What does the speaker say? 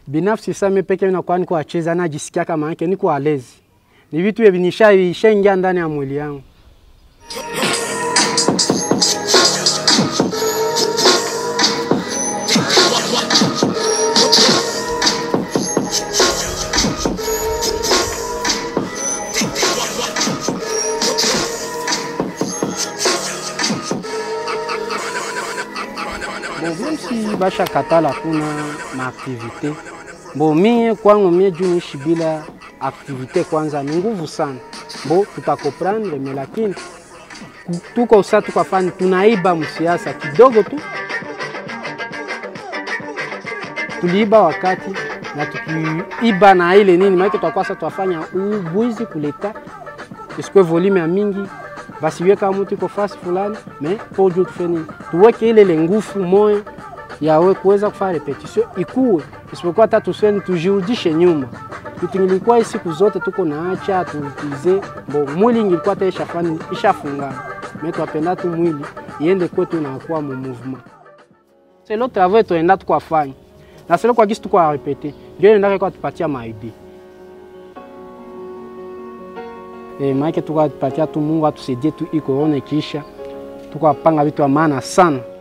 binafsi sasa mimi peke nakuwa niko acheza najisikia kama yake niko alezi, ni vitu hivi nishaingia ndani ya mwili yangu. Bon, si basha katala kuna maaktivite bo, mie kwangu mie juu niishi bila aktivite kwanza ni nguvu sana bo, tutakoprendre me, lakini tuko sa tukafani tunaiba msiasa kidogo tu, tuliiba wakati na tukiiba na ile nini maana tutakuwa sasa twafanya ubwizi kuleta isikwe volume ya mingi basi iwe kama mtu iko fasi fulani me pojo tufeni tuweke ile ile nguvu moyo yawe kuweza kufanya repetition ikuwe, isipokuwa hata tuseni tujirudishe nyuma. Kitu ngilikuwa siku zote tuko naacha tuutize bo mwili ngilikuwa hata ishafani ishafungana me twapenda tu mwili iende kwetu na kuwa mu movement selo travail tuenda tukwafanya na selo kwa kisi tukwa repete ndio endaka kwa tupatia maidi E, maake tukatupatia tu Mungu atusaidie tu iko one kisha tukapanga vitu vya maana sana.